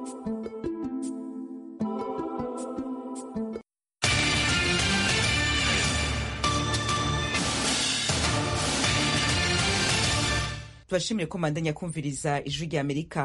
tubashimire ko mandanya kumviriza ijwi rya amerika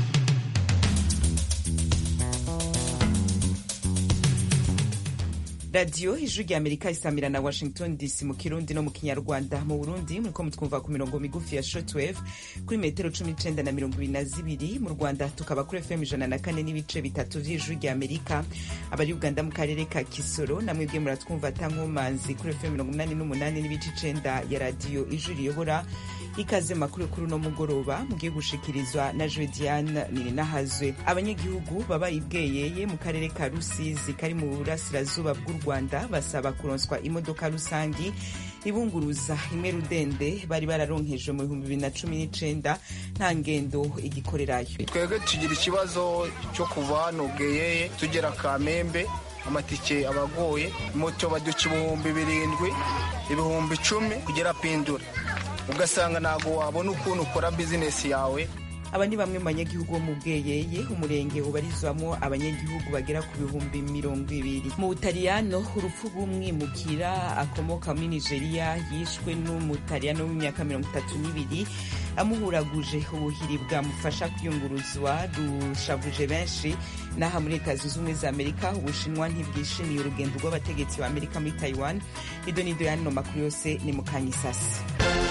radiyo ijwi rya amerika isamira na washington dc mu kirundi no mu kinyarwanda mu burundi muriko mutwumva ku mirongo migufi ya shortwave kuri metero cumi n'icenda na mirongo ibiri na zibiri mu rwanda tukaba kuri fm ijana na kane n'ibice bitatu vy'ijwi rya amerika abari uganda mu karere ka kisoro namwebwe muratwumva tankomanzi kuri fm mirongo umunani n'umunani n'ibice icenda ya radiyo ijwi riyobora ikaze makuru kuri uno mugoroba mugiye gushikirizwa na Jodiane Nininahazwe abanyagihugu baba ibweyeye mu karere ka Rusizi kari mu burasirazuba bw'u Rwanda basaba kuronswa imodoka rusangi ibunguruza imwe rudende bari bararonkejwe mu bihumbi bibiri na cumi n'icenda nta ngendo igikorerayo twebwe tugira ikibazo cyo kuva hano bweyeye tugera kamembe amatike abagoye moto baduca ibihumbi birindwi ibihumbi icumi kugera pindura ugasanga ntabwo wabona ukuntu ukora bizinesi yawe aba ni bamwe mu banyagihugu bo mu bweyeye umurenge ubarizwamo abanyagihugu bagera ku bihumbi mirongo ibiri mu butaliyano urupfu rw'umwimukira akomoka muri nigeria yishwe n'umutaliyano w'imyaka mirongo itatu n'ibiri amuhuraguje ubuhiri bwamufasha kwiyunguruzwa rushavuje benshi n'aha muri leta zunze ubumwe za amerika ubushinwa ntibwishimiye urugendo rw'abategetsi ba amerika muri taiwan ido n'ido y'ano makuru yose ni mu kanyisasi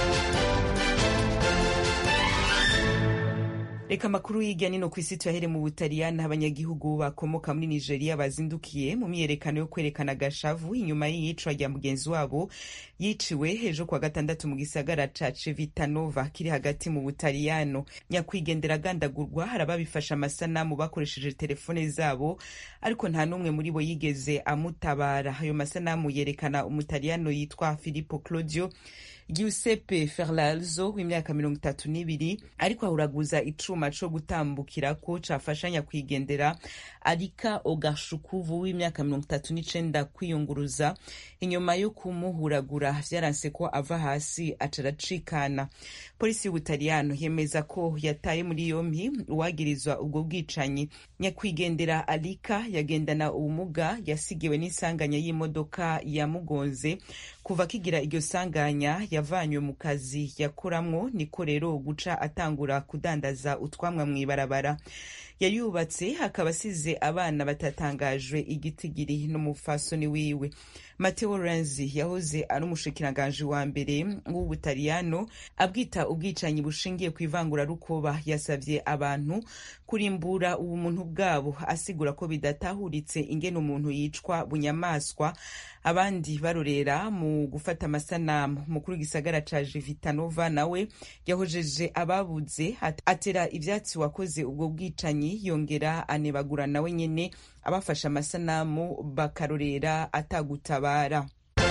reka amakuru y'irya nino ku isi tuyahere mu butaliyani abanyagihugu bakomoka muri nigeria bazindukiye mu myiyerekano yo kwerekana agashavu inyuma y'iyicwa rya mugenzi wabo yiciwe ejo kuwa gatandatu mu gisagara ca civitanova kiri hagati mu butaliyano nyakwigendera agandagurwa hari ababifashe amasanamu bakoresheje telefone zabo ariko nta n'umwe muri bo yigeze amutabara ayo masanamu yerekana umutaliyano yitwa filippo claudio Giuseppe Ferlalzo w'imyaka mirongo itatu n'ibiri ariko ahuraguza icuma co gutambukirako cafashanya kwigendera Arika Ogashukuvu w'imyaka mirongo itatu n'icenda kwiyunguruza inyuma yo kumuhuragura vyaranse ko ava hasi aca aracikana polisi y'ubutaliyano yemeza ko yataye muri yompi uwagirizwa ubwo bwicanyi nyakwigendera Arika yagendana ubumuga yasigiwe n'isanganya y'imodoka yamugonze kuva akigira iryo sanganya yavanywe mu kazi yakoramwo niko rero guca atangura kudandaza utwamwa mw'ibarabara yayubatse akaba asize abana batatangajwe igitigiri n'umufasoni wiwe Matteo Renzi yahoze ari umushikiranganji wa mbere w'ubutaliyano abwita ubwicanyi bushingiye ku ivangurarukoba yasavye abantu kurimbura ubumuntu bwabo asigura ko bidatahuritse ingene umuntu yicwa bunyamaswa abandi barorera mu gufata amasanamu mukuru w'igisagara ca Jivitanova nawe yahojeje ababuze atera ivyatsi wakoze ubwo bwicanyi yongera anebagura nawe nyene abafashe amasanamu bakarorera atagutabara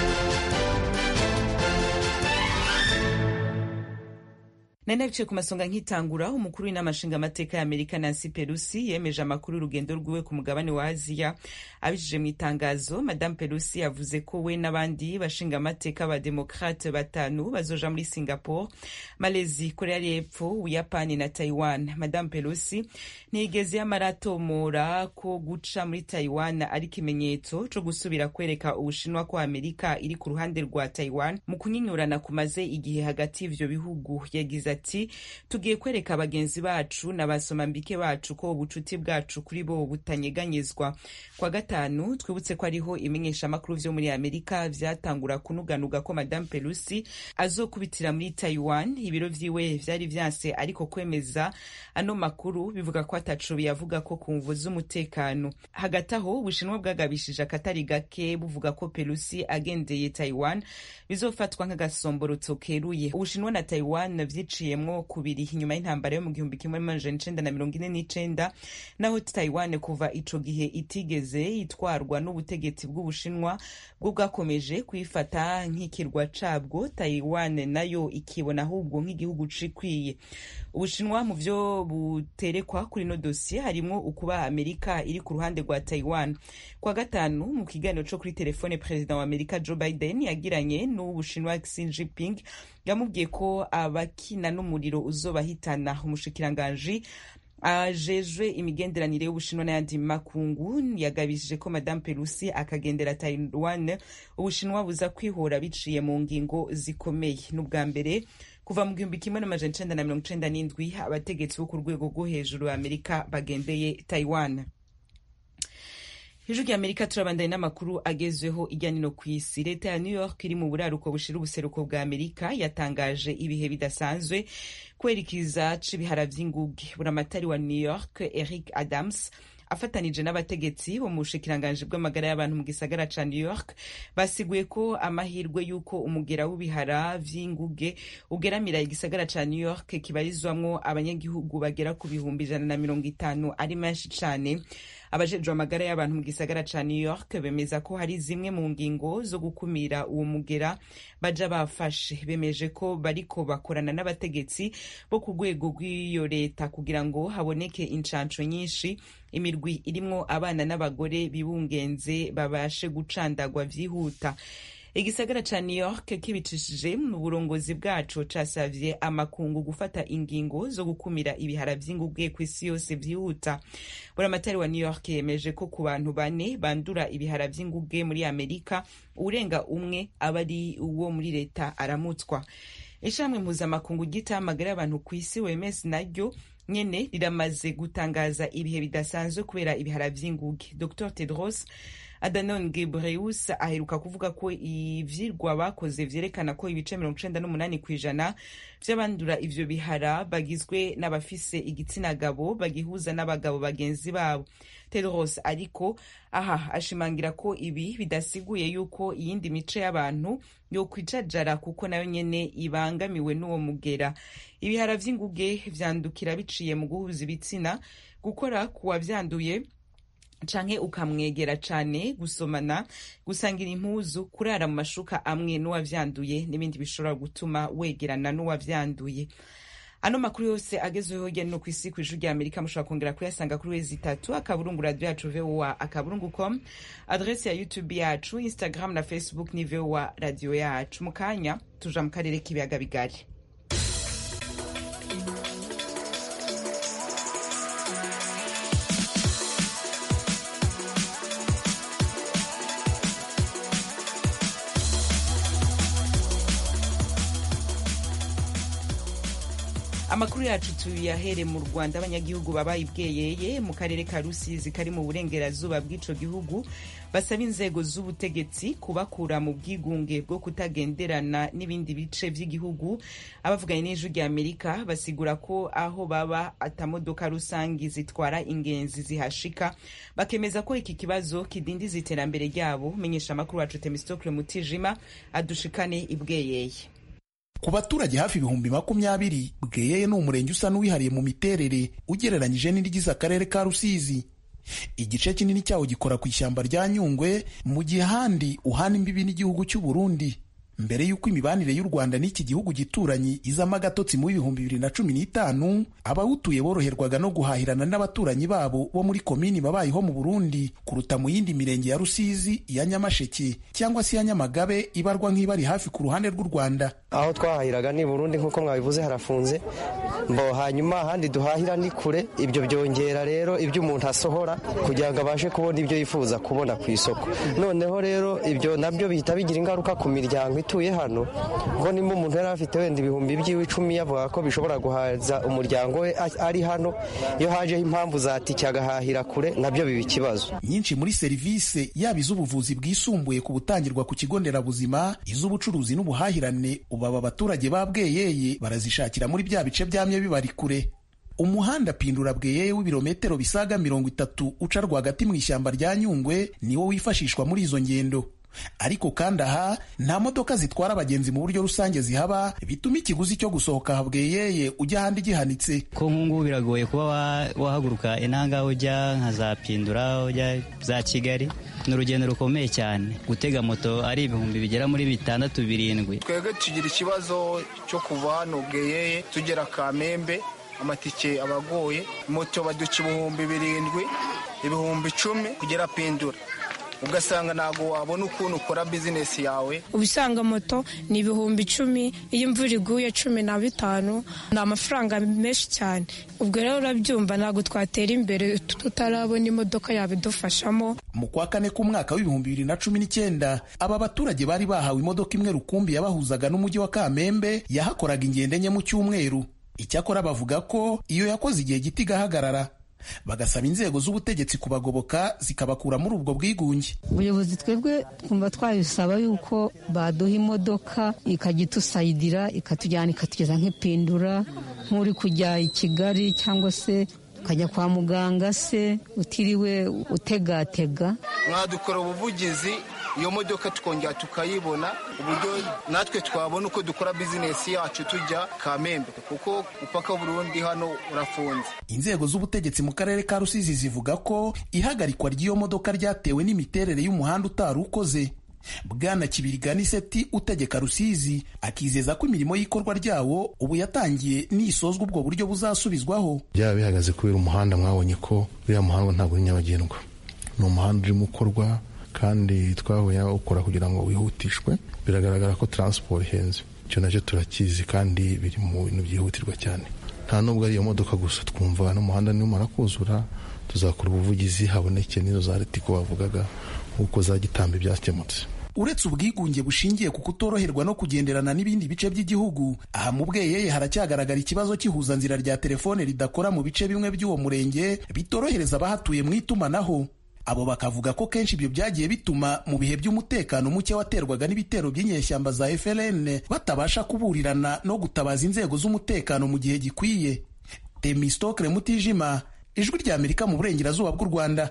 nari nabicaye ku masonga nkitangura umukuru w'inama nshingamateka ya amerika nancy pelusi yemeje amakuru y'urugendo rwiwe ku mugabane wa aziya abijije mu itangazo madame pelusi yavuze ko we n'abandi bashingamateka ba demokrate batanu bazoja muri singapore malezi korea y'epfo ubuyapani na taiwan madame pelusi ntiyigeze yamaratomora ko guca muri taiwan ari ikimenyetso co gusubira kwereka ubushinwa ko amerika iri ku ruhande rwa taiwan mu kunyinyurana kumaze igihe hagati y'ivyo bihugu yagize ati tugiye kwereka bagenzi bacu n'abasomambike bacu ko ubucuti bwacu kuri bo butanyeganyezwa kwa gatanu twibutse ko ariho imenyeshamakuru vyo muri amerika vyatangura kunuganuga ko madame pelusi azokubitira muri taiwan ibiro vyiwe vyari vyanse ariko kwemeza ano makuru bivuga ko ataco biyavuga ko ku mvu z'umutekano hagati aho ubushinwa bwagabishije akatari gake buvuga ko pelusi agendeye taiwan bizofatwa nk'agasomborotso keruye ubushinwa na taiwan vyiciye yaciyemwo kubiri inyuma y'intambara yo mu gihumbi kimwe amajana icenda na mirongo ine n'icenda naho taiwan kuva ico gihe itigeze itwarwa n'ubutegetsi bw'ubushinwa bwo bwakomeje kuyifata nk'ikirwa cabwo taiwan nayo ikibona ahubwo nk'igihugu cikwiye ubushinwa mu vyo buterekwa kuri no dosiye harimwo ukuba amerika iri ku ruhande rwa taiwan kwa gatanu mu kiganiro co kuri telefone perezida wa amerika joe biden yagiranye n'uw'ubushinwa xi jinping yamubwiye ko abakina n'umuriro uzobahitana umushikiranganji ajejwe imigenderanire y'ubushinwa n'ayandi makungu yagabishije ko madame pelusi akagendera taiwan ubushinwa buza kwihora biciye mu ngingo zikomeye n'ubwa mbere kuva mu gihumbi kimwe n'amajana icenda na mirongo icenda n'indwi abategetsi bo ku rwego rwo hejuru ya amerika bagendeye taiwan ijwi rya amerika turabandanye n'amakuru agezweho ijya nino ku isi leta ya new york iri mu buraruko bushira ubuseruko bwa amerika yatangaje ibihe bidasanzwe kwerekeza c'ibihara vy'inguge buramatari wa new york eric adams afatanije n'abategetsi bo mu bushikiranganji bw'amagara y'abantu mu gisagara ca new york basiguye ko amahirwe y'uko umugera w'ibihara vy'inguge ugeramira igisagara ca new york kibarizwamwo abanyagihugu bagera ku bihumbi ijana na mirongo itanu ari menshi cane abajejwe amagara y'abantu mu gisagara ca new york bemeza ko hari zimwe mu ngingo zo gukumira uwo mugera baja bafashe bemeje ko bariko bakorana n'abategetsi bo ku rwego rw'iyo leta kugira ngo haboneke incanco nyinshi imirwi irimwo abana n'abagore bibungenze babashe gucandagwa vyihuta igisagara ca new york kibicishije mu burongozi bwaco casavye amakungu gufata ingingo zo gukumira ibihara vy'inguge kw'isi yose vyihuta buramatari wa new york yemeje ko ku bantu bane bandura ibihara vy'inguge muri amerika urenga umwe aba ari uwo muri leta aramutswa ishami mpuzamakungu ryitaho amagara y'abantu kw'isi wemes naryo nyene riramaze gutangaza ibihe bidasanzwe kubera ibihara vy'inguge dr tedros Adhanom Ghebreyesus aheruka kuvuga ko ivyirwa bakoze vyerekana ko ibice mirongo icenda n'umunani kw'ijana vy'abandura ivyo bihara bagizwe n'abafise igitsina gabo bagihuza n'abagabo bagenzi babo Tedros ariko aha ashimangira ko ibi bidasiguye yuko iyindi mice y'abantu yokwijajara kuko nayo nyene ibangamiwe n'uwo mugera ibihara vy'inguge vyandukira biciye mu guhuza ibitsina gukora kuwavyanduye canke ukamwegera cane gusomana gusangira impuzu kurara mu mashuka amwe n'uwavyanduye n'ibindi bishobora gutuma wegerana n'uwavyanduye ano makuru yose agezweho hirya no kw'isi kw'ijuru rya amerika mushobora kongera kuyasanga kuri wezi itatu akaburungu radio yacu voa akaburungu com adresi ya youtube yacu instagram na facebook ni voa radio yacu mu kanya tuja mu karere k'ibiyaga bigari amakuru yacu tuyahere mu rwanda abanyagihugu babaye ibweyeye mu karere ka rusizi kari mu burengerazuba bw'ico gihugu basaba inzego z'ubutegetsi kubakura mu bwigunge bwo kutagenderana n'ibindi bice vy'igihugu abavuganye n'ijwi rya amerika basigura ko aho baba atamodoka rusangi zitwara ingenzi zihashika bakemeza ko iki kibazo kidindiza iterambere ryabo menyesha amakuru wacu temistokle mutijima adushikane ibweyeye ku baturage hafi ibihumbi makumyabiri bweyeye ni umurenge usa n'uwihariye mu miterere ugereranyije n'irigize akarere ka rusizi igice kinini cyawo gikora ku ishyamba rya nyungwe mu gihe ahandi uhana imbibi n'igihugu cy'u burundi mbere y'uko imibanire y'u rwanda n'iki gihugu gituranyi izamo agatotsi mu bihumbi bibiri na cumi n'itanu abawutuye boroherwaga no guhahirana n'abaturanyi babo bo muri komini babayeho mu burundi kuruta mu yindi mirenge ya rusizi iya nyamasheke cyangwa se iya nyamagabe ibarwa nk'ibari hafi ku ruhande rw'u rwanda aho twahahiraga ni burundi nk'uko mwabivuze harafunze mbo hanyuma ahandi duhahira ni kure ibyo byongera rero ibyo umuntu asohora kugira ngo abashe kubona ibyo yifuza kubona ku isoko noneho rero ibyo nabyo bihita bigira ingaruka ku miryango ituye hano ngo nimba umuntu yari afite wenda ibihumbi by'iwe icumi yavuga ko bishobora guhaza umuryango we ari hano iyo hajeho impamvu zatike agahahira kure nabyo biba ikibazo nyinshi muri serivisi yaba iz'ubuvuzi bwisumbuye ku butangirwa ku kigo nderabuzima iz'ubucuruzi n'ubuhahirane ubu aba baturage ba bweyeye barazishakira muri bya bice byamye bibari kure umuhanda pindura bweyeye w'ibirometero bisaga mirongo itatu uca rwagati mu ishyamba rya nyungwe niwo wifashishwa muri izo ngendo ariko kandi aha nta modoka zitwara abagenzi mu buryo rusange zihaba bituma ikiguzi cyo gusohoka habweyeye ujya ahandi gihanitse ko nk'ubu biragoye kuba wahaguruka inanga ujya nka za pindura ujya za kigali ni urugendo rukomeye cyane gutega moto ari ibihumbi bigera muri bitandatu birindwi twebwe tugira ikibazo cyo kuva hano bweyeye tugera kamembe amatike abagoye moto baduca ibihumbi birindwi ibihumbi icumi kugera pindura ugasanga ntabwo wabona ukuntu ukora bizinesi yawe ubisanga moto ni ibihumbi icumi iyo imvura iguye cumi na bitanu ni amafaranga menshi cyane ubwo rero urabyumva ntabwo twatera imbere tutarabona imodoka yabidufashamo mu kwa kane k'umwaka w'ibihumbi bibiri na cumi n'icyenda aba baturage bari bahawe imodoka imwe rukumbi yabahuzaga n'umujyi wa kamembe yahakoraga ingendo enye mu cyumweru icyakora bavuga ko iyo yakoze igihe gito igahagarara bagasaba inzego z'ubutegetsi kubagoboka zikabakura muri ubwo bwigunge ubuyobozi twebwe twumva twabisaba yuko baduha imodoka ikajya itusayidira ikatujyana ikatugeza nk'ipindura nk'uri kujya i kigali cyangwa se ukajya kwa muganga se utiriwe utegatega mwadukora ubuvugizi iyo modoka tukongera tukayibona uburyo natwe twabona uko dukora bizinesi yacu tujya kamembe kuko upaka Burundi hano urafunze inzego z'ubutegetsi mu karere ka rusizi zivuga ko ihagarikwa ry'iyo modoka ryatewe n'imiterere y'umuhanda utari ukoze bwana kibiriganiseti utegeka rusizi akizeza ko imirimo y'ikorwa ryawo ubu yatangiye nisozwa ubwo buryo buzasubizwaho byaba bihagaze kubera umuhanda mwabonye ko uriya muhanda ntabwo uri nyabagendwa ni umuhanda urimo ukorwa kandi twahuye ukora kugira ngo wihutishwe biragaragara ko taransiporo ihenze icyo nacyo turakizi kandi biri mu bintu byihutirwa cyane nta nubwo ari iyo modoka gusa twumva n'umuhanda nimara kuzura tuzakora ubuvugizi haboneke n'izo za ritiko bavugaga nk'uko za gitambi byakemutse uretse ubwigunge bushingiye ku kutoroherwa no kugenderana n'ibindi bice by'igihugu aha mu bweyeye haracyagaragara ikibazo cy'ihuzanzira rya telefone ridakora mu bice bimwe by'uwo murenge bitorohereza abahatuye mu itumanaho abo bakavuga ko kenshi ibyo byagiye bituma mu bihe by'umutekano muke waterwaga n'ibitero by'inyeshyamba za FLN batabasha kuburirana no gutabaza inzego z'umutekano mu gihe gikwiye Temistokle Mutijima ijwi rya Amerika mu burengerazuba bw'u Rwanda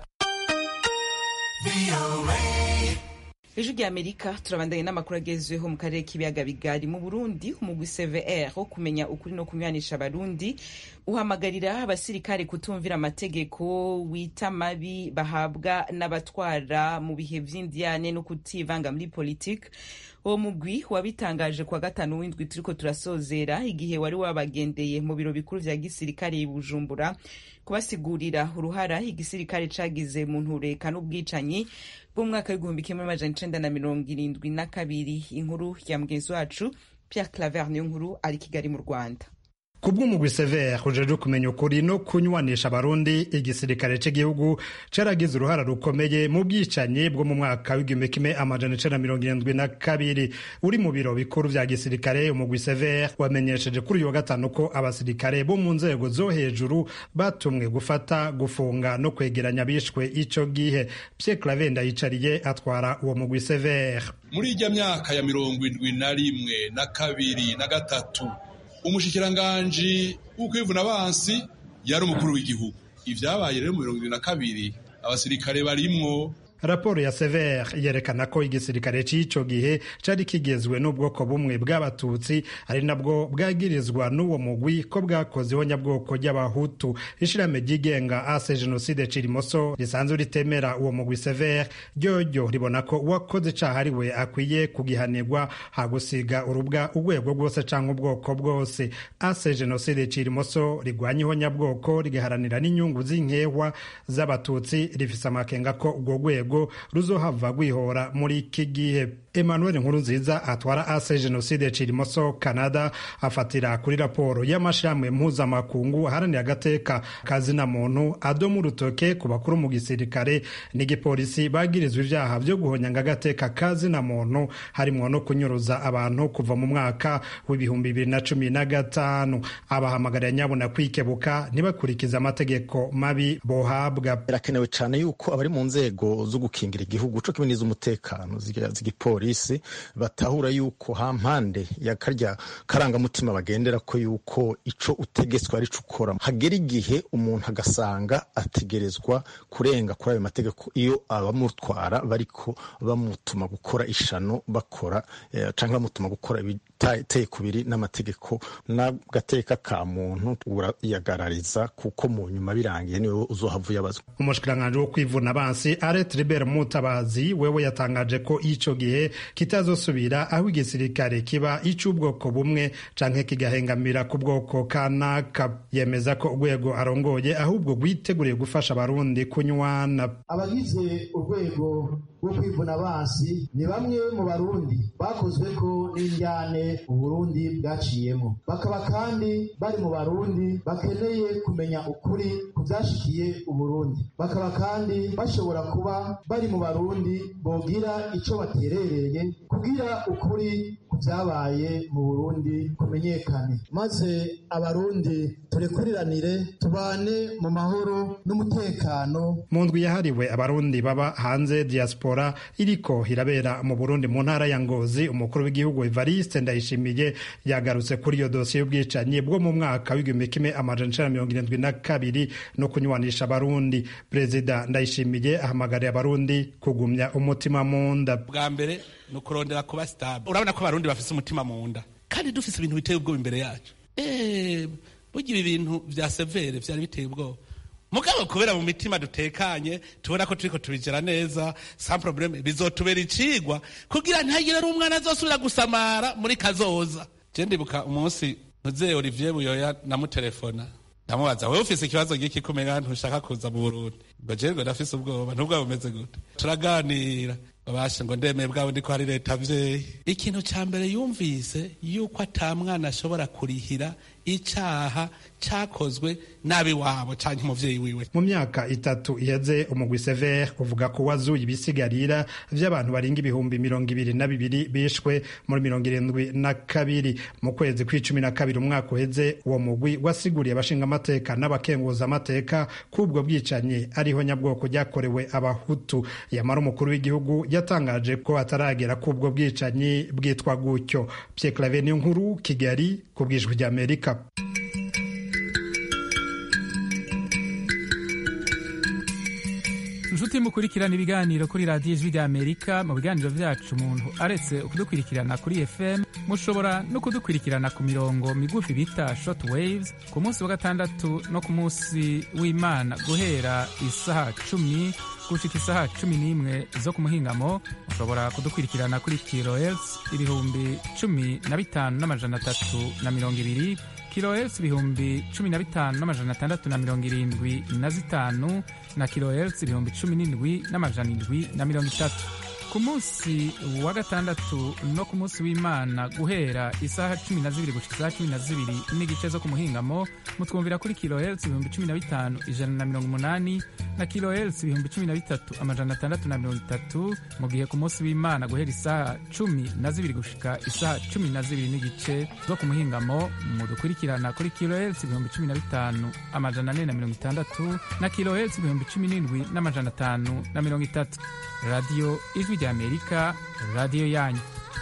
ijwi rya amerika turabandanye n'amakuru agezweho mu karere k'ibiyaga bigari mu burundi umugwi cvr wo kumenya ukuri no kunywanisha abarundi uhamagarira abasirikare kutumvira amategeko wita mabi bahabwa n'abatwara mu bihe vy'indiyane no kutivanga muri politike uwo mugwi wabitangaje kuwa gatanu w'indwi turiko turasozera igihe wari wabagendeye mu biro bikuru vya gisirikare i bujumbura kubasigurira uruhara igisirikare cagize mu ntureka n'ubwicanyi bw'umwaka w'igihumbi kimwe n'amajana icenda na mirongo irindwi na kabiri inkuru ya mugenzi wacu Pierre Claver niyo nkuru ari Kigali mu Rwanda kubw'umugwi severe ujeje kumenya ukuri no kunywanisha abarundi igisirikare cy'igihugu caragize uruhara rukomeye mu bwicanyi bwo mu mwaka w'igihumbi kimwe amajana icenda mirongo irindwi na kabiri uri mu biro bikuru vya gisirikare umugwi severe wamenyesheje kuri uyu wa gatanu ko abasirikare bo mu nzego zo hejuru batumwe gufata gufunga no kwegeranya bishwe ico gihe Pierre Claver Ndayicariye atwara uwo mugwi severe muri ijya myaka ya mirongo indwi na rimwe na kabiri na gatatu umushikiranganji w'ukwivuna abansi yari umukuru w'igihugu ivyabaye rero mu mirongo ibiri na kabiri abasirikare barimwo raporo ya severe yerekana ko igisirikare cy'ico gihe cari kigezwe n'ubwoko bumwe bw'abatutsi ari nabwo bwagirizwa n'uwo mugwi ko bwakoze ihonyabwoko ry'abahutu ishirahamwe ryigenga ase jenoside cirimoso risanzwe ritemera uwo mugwi severe ryoryo ribona ko uwakoze icaha ari we akwiye kugihanirwa hagusiga urubwa urwego rwose canke ubwoko bwose ase jenoside cirimoso rigwanya ihonyabwoko rigaharanira n'inyungu z'inkehwa z'abatutsi rifise amakenga ko urwo rwego rwego ruzohava rwihora muri iki gihe emmanuel nkurunziza atwara ase jenoside cirimoso canada afatira kuri raporo y'amashirahamwe mpuzamakungu aharanira agateka kazina muntu adomu urutoke ku bakuru mu gisirikare n'igipolisi bagirizwa ivyaha vyo guhonyanga agateka kazina muntu harimwo no kunyuruza abantu kuva mu mwaka w'ibihumbi bibiri na cumi na gatanu abahamagarira nyabuna kwikebuka ntibakurikize amategeko mabi bohabwa birakenewe cyane yuko abari mu nzego zo gukingira igihugu co kimwe n'iz'umutekano z'igipolisi batahura yuko hampande ya karya karangamutima bagendera ko yuko ico utegetswe ari co ukora hagera igihe umuntu agasanga ategerezwa kurenga kuri ayo mategeko iyo abamutwara bariko bamutuma gukora ishano bakora eh, canke bamutuma gukora ibiteye kubiri n'amategeko n'agateka ka muntu urayagarariza kuko mu nyuma birangiye niwe uzohava uyabazwa umushikiranganji wo kwivuna abansi aret Tribert Mutabazi wewe yatangaje ko ico gihe kitazosubira aho igisirikare kiba ic'ubwoko bumwe canke kigahengamira ku bwoko kanaka yemeza ko urwego arongoye ahubwo rwiteguriye gufasha abarundi kunywana abagize urwego bwo kwivuna abansi ni bamwe mu barundi bakozwe ko n'indyane uburundi bwaciyemo bakaba kandi bari mu barundi bakeneye kumenya ukuri ku byashikiye uburundi bakaba kandi bashobora kuba bari mu barundi bogira icyo baterereye kugira ukuri ku byabaye mu burundi kumenyekane maze abarundi turekuriranire tubane mu mahoro n'umutekano mu ndwi yahariwe abarundi baba hanze diaspora iriko irabera mu burundi mu ntara ya ngozi umukuru w'igihugu evariste ndayishimiye yagarutse kuri iyo dosiye y'ubwicanyi bwo mu mwaka w'igihumbi kimwe amajana icenda mirongo irindwi na kabiri no kunywanisha abarundi perezida ndayishimiye ahamagariye abarundi kugumya umutima mu nda bwa mbere ni ukurondera kuba sitable urabona ko abarundi bafise umutima mu nda kandi dufise ibintu biteye ubwoba imbere yacu burya ibi bintu vya severe vyari biteye ubwoba mugabo kubera mu mitima dutekanye tubona ko turiko tubigera neza sans probleme bizotubera icigwa kugira ntihagire n'umwana azosubira gusamara muri kazoza je ndibuka umunsi ntuze olivier buyoya namutelefona ndamubaza wewe ufise ikibazo giki kumenya ntushaka kuza mu burundi ngo je ngo ndafise ubwoba ntubwo bumeze gute turaganira babasha ngo ndemeye bwabo ndiko hari leta vyeyi ikintu ca mbere yumvise yuko ata mwana ashobora kurihira icaha cakozwe nabi wabo canke umuvyeyi wiwe mu myaka itatu iheze umugwi sever uvuga ko wazuye ibisigarira vy'abantu barenga ibihumbi mirongo ibiri na bibiri bishwe muri mirongo irindwi na kabiri mu kwezi kw'icumi na kabiri umwaka uheze uwo mugwi wasiguriye abashingamateka n'abakenguza amateka k'ubwo bwicanyi ariho nyabwoko ryakorewe abahutu yamara umukuru w'igihugu yatangaje ko ataragera k'ubwo bwicanyi bwitwa gutyo Pierre Claver nkuru Kigali ku bwijwi ry'Amerika inshuti mukurikirana ibiganiro kuri radiyo ijwi ry'amerika mu biganiro byacu umuntu aretse kudukurikirana kuri fm mushobora no kudukurikirana ku mirongo migufi bita short waves ku munsi wa gatandatu no ku munsi w'imana guhera isaha cumi gushika isaha cumi n'imwe zo ku muhingamo mushobora kudukurikirana kuri kilohertz ibihumbi cumi na bitanu n'amajana atatu na mirongo ibiri kilohertz ibihumbi cumi na bitanu n'amajana atandatu na mirongo irindwi na zitanu na kilohertz ibihumbi cumi n'indwi n'amajana indwi na mirongo itatu ku munsi wa gatandatu no ku munsi w'imana guhera isaha cumi na zibiri gushika isaha cumi na zibiri n'igice zo ku muhingamo mutwumvira kuri kilohertz ibihumbi cumi na bitanu ijana na mirongo umunani na kilohertz ibihumbi cumi na bitatu amajana atandatu na mirongo itatu mu gihe ku munsi w'imana guhera isaha cumi na zibiri gushika isaha cumi na zibiri n'igice zo ku muhingamo mudukurikirana kuri kilohertz ibihumbi cumi na bitanu amajana ane na mirongo itandatu na kilohertz ibihumbi cumi n'indwi n'amajana atanu na mirongo itatu radiyo ijwi ry'amerika radiyo yanyu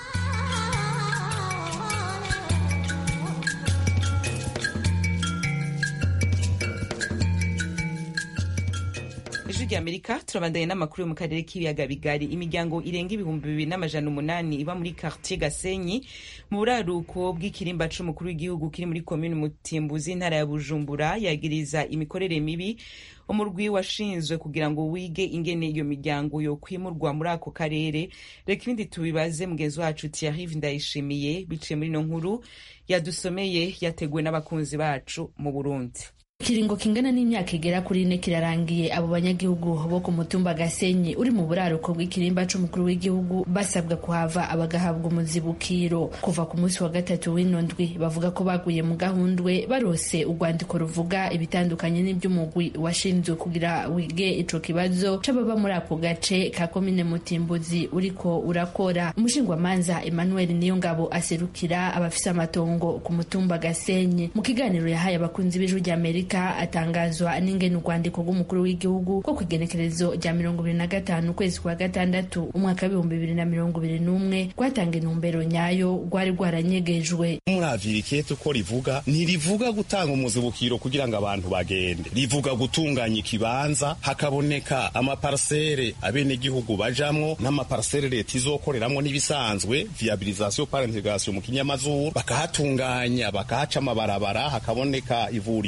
ijwi ry'amerika turabandanye n'amakuru yo mu karere k'ibiyaga bigari imiryango irenga ibihumbi bibiri n'amajana umunani iba muri quartier gasenyi mu buraruko bw'ikirimba c'umukuru w'igihugu kiri muri komini mutimbuzi intara ya bujumbura yagiriza imikorere mibi umurwi washinzwe kugira ngo wige ingene iyo miryango yokwimurwa muri ako karere reka ibindi tubibaze mugenzi wacu Thierry Ndayishimiye biciye muri ino nkuru yadusomeye yateguwe n'abakunzi bacu mu Burundi ikiringo kingana n'imyaka igera kuri ine kirarangiye abo banyagihugu bo ku mutumba gasenyi uri mu buraruko bw'ikirimba c'umukuru w'igihugu basabwa kuhava abagahabwa umuzibukiro kuva ku munsi wa gatatu w'ino ndwi bavuga ko baguye mu gahundwe barose urwandiko ruvuga ibitandukanye n'iby'umugwi washinzwe kugira wige ico kibazo c'ababa muri ako gace ka komine mutimbuzi uriko urakora umushingwamanza emmanuel niyongabo aserukira abafise amatongo ku mutumba gasenyi mu kiganiro yahaye abakunzi b'ijwi ry'amerika amerika atangazwa n'ingene urwandiko rw'umukuru w'igihugu rwo ku igenekerezo rya mirongo ibiri na gatanu ukwezi kwa gatandatu umwaka w'ibihumbi bibiri na mirongo ibiri n'umwe rwatanga intumbero nyayo rwari rwaranyegejwe muravira ikete uko rivuga ntirivuga gutanga umuzibukiro kugira ngo abantu bagende rivuga gutunganya ikibanza hakaboneka amaparsere abenegihugu bajamwo n'amaparsere leta izokoreramwo n'ibisanzwe viabilisation par integration mu kinyamazuru bakahatunganya bakahaca amabarabara hakaboneka ivuriro hakaboneka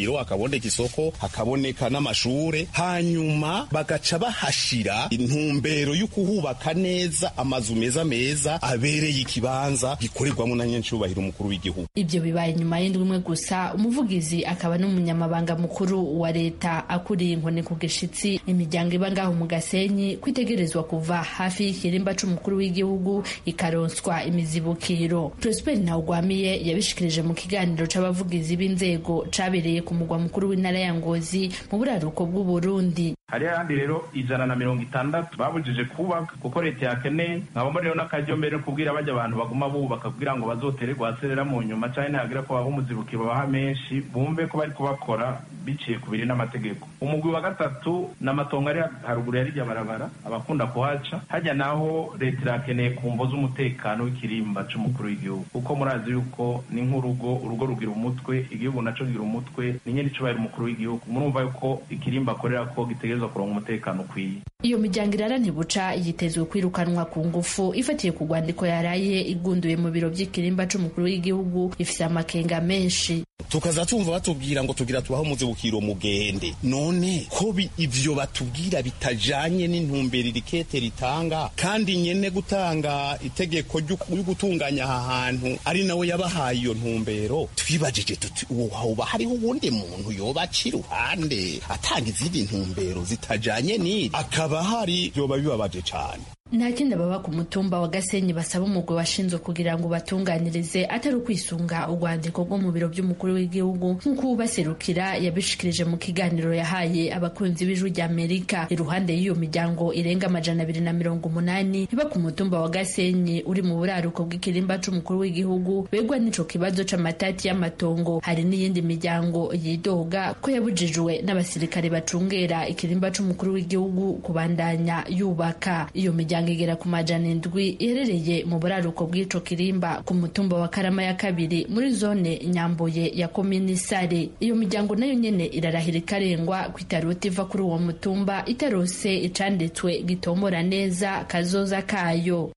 haboneka isoko hakaboneka n'amashure hanyuma bagaca bahashira intumbero yo kuhubaka neza amazu meza meza abereye ikibanza gikorerwamo na nyencubahiro umukuru w'igihugu ibyo bibaye nyuma y'indwi imwe gusa umuvugizi akaba n'umunyamabanga mukuru wa leta akuriye inkoni ku gishitsi imiryango iba ngaho mu gasenyi kwitegerezwa kuva hafi y'ikirimba c'umukuru w'igihugu ikaronswa imizibukiro prosper ntawugwamiye yabishikirije mu kiganiro c'abavugizi b'inzego cabereye ku mugwa mukuru w'intara ya ngozi mu buraruko bw'uburundi hariho ahandi rero ijana na mirongo itandatu babujije kubaka kuko leta yakeneye nkabamo rero n'akaryo mbere kubwira bajya abantu baguma bubaka kugira ngo bazotere rwaserera mu nyuma cyane ntihagira ko baha umuzibukiro babaha menshi bumve ko bari kubakora biciye ku biri n'amategeko umugwi wa gatatu ni amatongo ari haruguru ya rirya barabara abakunda kuhaca hajya naho leta irakeneye ku mvo z'umutekano w'ikirimba c'umukuru w'igihugu kuko murazi yuko ni nk'urugo urugo rugira umutwe igihugu naco kigira umutwe ni nyene icubahiro umukuru w'igihugu murumva yuko ikirimba akorera ko gitegerezwa kuronka umutekano ukwiye iyo miryango irara ntibuca yitezwe kwirukanwa ku ngufu ifatiye ku rwandiko yaraye igunduye mu biro by'ikirimba c'umukuru w'igihugu ifise amakenga menshi tukaza tumva batubwira ngo tugira tubaho umuzibukiro mugende none ko ivyo batubwira bitajanye n'intumbero irikete ritanga kandi nyene gutanga itegeko ryo gutunganya aha hantu ari nawe yabahaye iyo ntumbero twibajije tuti uwo hoba hariho uwundi muntu yoba aca iruhande atanga izindi ntumbero zitajanye n'iri akaba hari vyoba bibabaje cane nta kindi baba ku mutumba wa gasenyi basaba umugwi washinzwe kugira ngo batunganirize atari ukwisunga urwandiko rwo mu biro by'umukuru w'igihugu nk'uko ubaserukira yabishikirije mu kiganiro yahaye abakunzi b'ijwi rya amerika iruhande y'iyo miryango irenga amajana abiri na mirongo umunani iba ku mutumba wa gasenyi uri mu buraruko bw'ikirimba c'umukuru w'igihugu begwa n'ico kibazo c'amatati y'amatongo hari n'iyindi miryango yidoga ko yabujijwe n'abasirikare bacungera ikirimba c'umukuru w'igihugu kubandanya yubaka iyo miryango imiryango igera ku majana indwi iherereye mu buraruko bw'ico kirimba ku mutumba wa karama ya kabiri muri zone nyambuye ya komini sare iyo miryango nayo nyene irarahira ikarengwa ko itarota iva kuri uwo mutumba itarose icanditswe gitombora neza kazoza kayo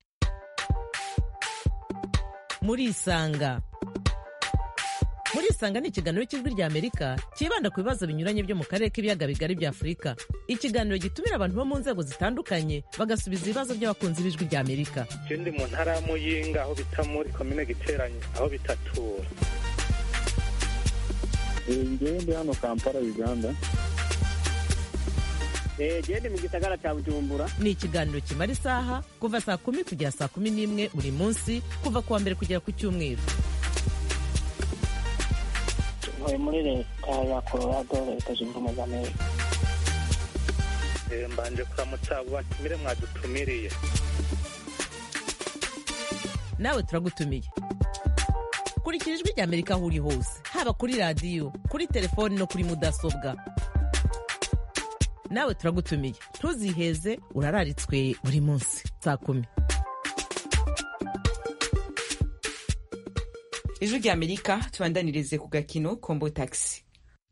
murisanga murisanga ni ikiganiro cy'ijwi rya amerika cyibanda ku bibazo binyuranye byo mu karere k'ibiyaga bigari bya afurika ikiganiro gitumira abantu bo mu nzego zitandukanye bagasubiza ibibazo by'abakunzi b'ijwi rya amerika je ndi mu ntara ya muyinga aho bita muri komine giteranye aho bitatura ngewe ndi hano kampala uganda gende mu gisagara cya bujumbura ni ikiganiro kimara isaha kuva saa kumi kugera saa kumi n'imwe buri munsi kuva ku wa mbere kugera ku cyumweru ntuye muri leta ya colorado leta zunze ubumwe za amerika mbanje kuramutsa abo batumire mwadutumiriye nawe turagutumiye kurikira ijwi rya amerika aho uri hose haba kuri radiyo kuri telefoni no kuri mudasobwa nawe turagutumiye ntuziheze urararitswe buri munsi saa kumi ijwi rya amerika tubandanirize ku gakino kombo taxi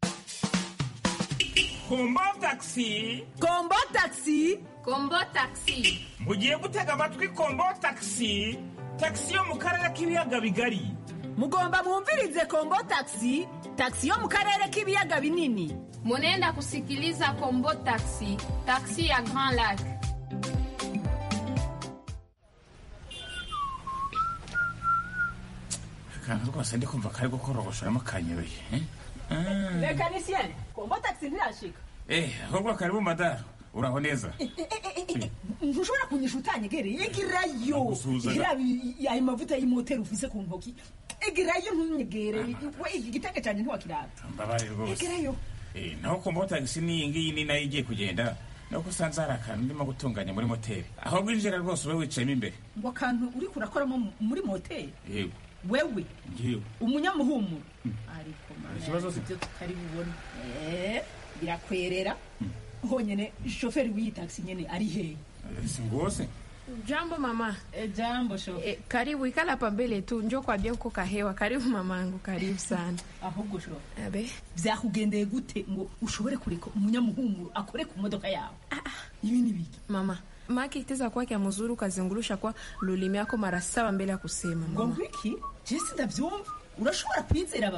kombo taxi kombo taxi kombo taxi mugiye gutega amatwi kombo taxi taxi yo mu karere k'ibiyaga bigari mugomba mwumvirize kombo taxi taxi yo mu karere k'ibiyaga binini munenda kusikiliza kombo taxi taxi ya grand lac akantu rwose ndi kumva kari gukorogoshoramo kanyoye mekanisiyene kombo taxi ntirashika eh ahubwo karibu madaru uraho neza ntushobora kunyisha utanyegereye egerayo ayo mavuta y'imoteri ufise ku ntoki egerayo ntunyegere we iki gitenge cyane ntiwakiraba mbabare rwose egerayo naho kombo taxi n'iyi ngiyi ni nayo igiye kugenda nuko usanze hari akantu ndimo gutunganya muri moteri aho bwinjira rwose ube wicayemo imbere ngo akantu uri kurakoramo muri moteri yego wewe ngiyo umunyamuhumuro ariko ikibazo se ibyo tutari bubone birakwerera honyine shoferi w'iyi taxi nyene ari hehe si ngose jambo mama e, jambo sho e, karibu ikala hapa mbele tu njo kwambia uko kahewa karibu mamangu karibu sana ahubwo sho abe vyakugendeye gute ngo ushobore kureka umunyamuhumuro akore ku modoka yawe ibi ni biki mama maki iteza kwake ya mzuri ukazungurusha kwa lulimi yako mara saba mbele ya kusema ngo ngwiki jesi ndavyumva urashobora kwizera aba bantu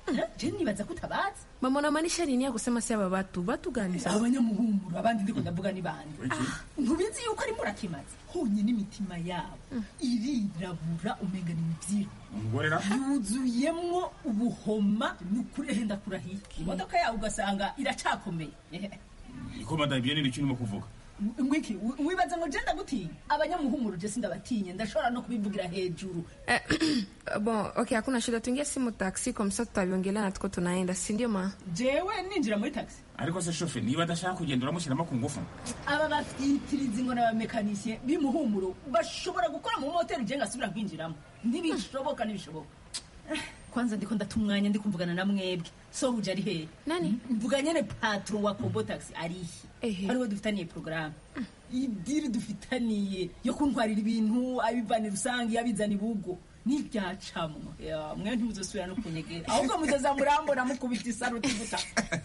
je nibaza ko utabazi mama unamaanisha nini ya kusema si aba batu batu gani sasa abanyamuhumuro abandi ndiko ndavuga ni bande ntubizi yuko ari murakimaze honyine imitima yabo irirabura umenga ni imivyiro umugore yuzuyemwo ubuhoma ni ukuri ehe ndakurahiye imodoka yawe ugasanga iracakomeye ikomanda ibyo ni ibiki urimo kuvuga ngwiki wi- wibaza ngo je ndagutinya abanyamuhumuro je sindabatinye ndashobora no kubivugira hejuru bon okay hakuna shida tuingie simu taxi kwa msa tutaviongelea na tuko tunaenda si ndio ma jewe ninjira muri taxi ariko se shofe niba adashaka kugenda uramushyiramo ku ngufu aba bafitiriza ngo n'abamekanisye b'imuhumuro bashobora gukora mu moteri je ngasubira nkinjiramo ntibishoboka ntibishoboka Eh, kwanza ndiko ndata umwanya ndi kumvugana na mwebwe so uje ari hehe nani mvuga nyene patron wa kombo taxi arihe Ehe. ariwe dufitaniye porogaramu idiri dufitaniye yo kuntwarira ibintu abivana rusange abizana ibugo n'ibyacamwa Ya, mwe ntimuzosubira no kunyegera ahubwo muzoza murambona mukubita isaruti guta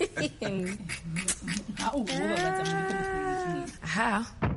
nka ubu babaza muri ko mutwereka kimwe aha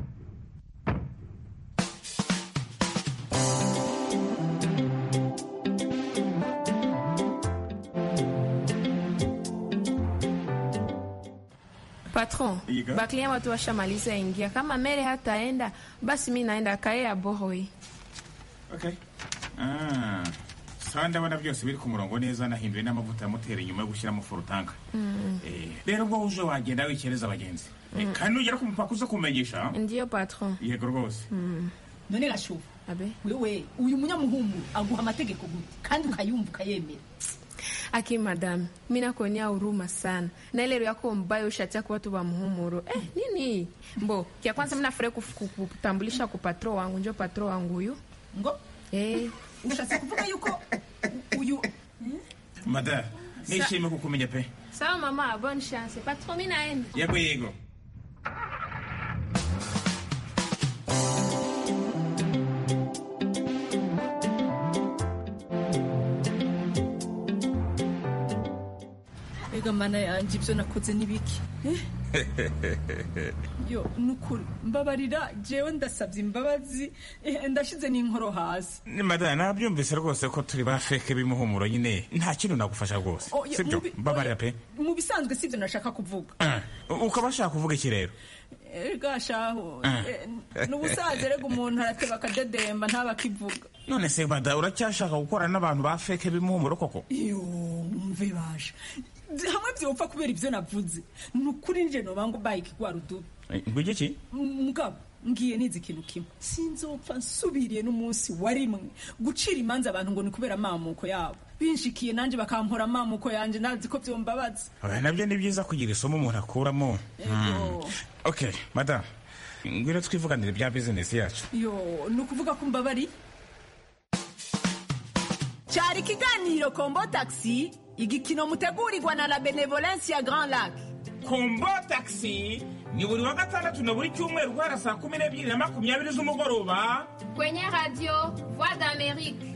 patron Iga. baklia watu washamaliza ingia kama mere hataenda basi mi naenda kae ya bohoi okay Ah, sawa ndabona byose biri ku murongo neza nahinduye n'amavuta ya moteri nyuma yo gushyiramo forutanka Eh, rero ubwo uje wagenda wikereza abagenzi Eh, kandi nugera ku mupaka uze kumenyesha ndiyo patron yego rwose none gashuba abe wewe uyu munyamuhumuro aguha amategeko gute kandi ukayumva ukayemera aki madam mi nakuonea huruma sana na ile roho yako mbaya ushatia kwa watu wa muhumuro eh, nini mbo kia kwanza mnafurahi kuf- ku- kutambulisha ku patro wangu njo patro wangu huyu ngo eh. ushatse kuvuga yuko uyu mada nishimiye kukumenya pe sawa mama bonne chance patron mi naenda yego yego ega mana yanjye ibyo nakoze ni biki yo nukuri mbabarira jewe ndasabye imbabazi eh, ndashize n'inkoro hasi ni mada nabyumvise rwose ko turi ba feke b'imuhumuro nyine nta kintu nagufasha rwose Oh, ya- sibyo mubi- mbabarira pe mu bisanzwe si ibyo nashaka kuvuga Ah, ukaba washaka kuvuga iki rero ega shaho Ah. eh, n'ubusaza rega umuntu arateba akadedemba ntaba akivuga none se mada uracyashaka gukorana n'abantu ba feke b'imuhumuro koko iyo mve baje hamwe byopfa kubera ibyo navuze ni ukuri nje nobango bayike gwa rudubi Eh, ngo iki mugabo ngiye nizi ikintu kimwe sinzopfa nsubiriye n'umunsi wa rimwe gucira imanza abantu ngo ni kubera amamuko yabo binshikiye nanjye bakampora amamuko yanjye nazi ko byombabaza Oya, nabyo ni byiza kugira isomo umuntu akuramo Hmm. okay mada ngwino twivuganire bya bizinesi yacu yo ni ukuvuga ko mbabari cyari ikiganiro kombo taxi igikino mutegurirwa na la benevolence ya grand lac kombo taxi ni buri wa gatandatu na buri cyumweru guhera saa kumi n'ebyiri na makumyabiri z'umugoroba kwenye radio voix d'amerique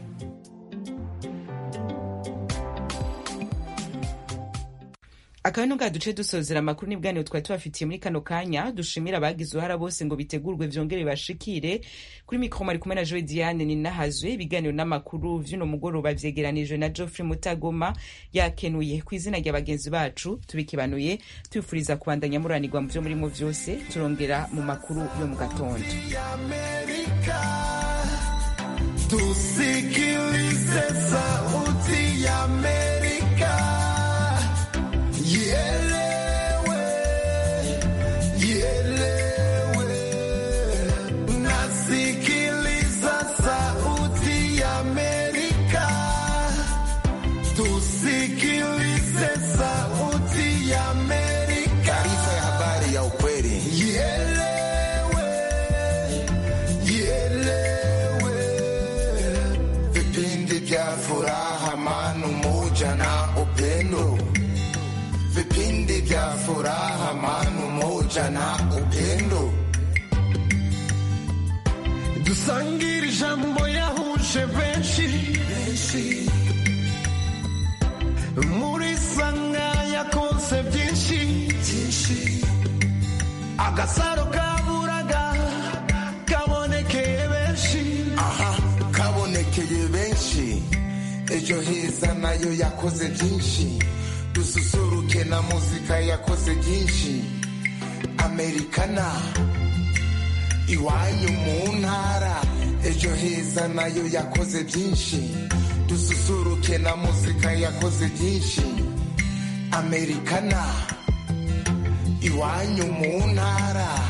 akaba nubwo duce dusozera amakuru n'ibwaniro twari tubafitiye muri kano kanya dushimira abagize uruhara bose ngo bitegurwe vyongere bashikire kuri mikoro mari kumwe na joe diane ninahazwe ibiganiro n'amakuru vy'uno mugoroba vyegeranijwe na geoffrey mutagoma yakenuye ku izina rya bagenzi bacu tubikibanuye tubifuriza kubandanya muranirwa mu vyo murimo vyose turongera mu makuru yo mu gatondo Tusikilize sauti ya Amerika. Ielewe, ielewe. Nasikiliza sauti ya Amerika. Tusikilize sauti ya Amerika. Taarifa ya habari ya ukweli. Ielewe, ielewe. Vipindi vya furaha, amani, umoja na upendo. Vipindi vya furaha, amani, umoja na upendo. Dusangire ijambo yahuje benshi muri sanga yakonse byinshi agasaro kaburaga kabonekeye benshi aha kabonekeye benshi ejo heza na nayo yakoze byinshi dususuruke na muzika yakoze byinshi amerikana iwanyu mu ntara ejo heza nayo yakoze byinshi dususuruke na muzika yakoze byinshi amerikana iwanyu mu ntara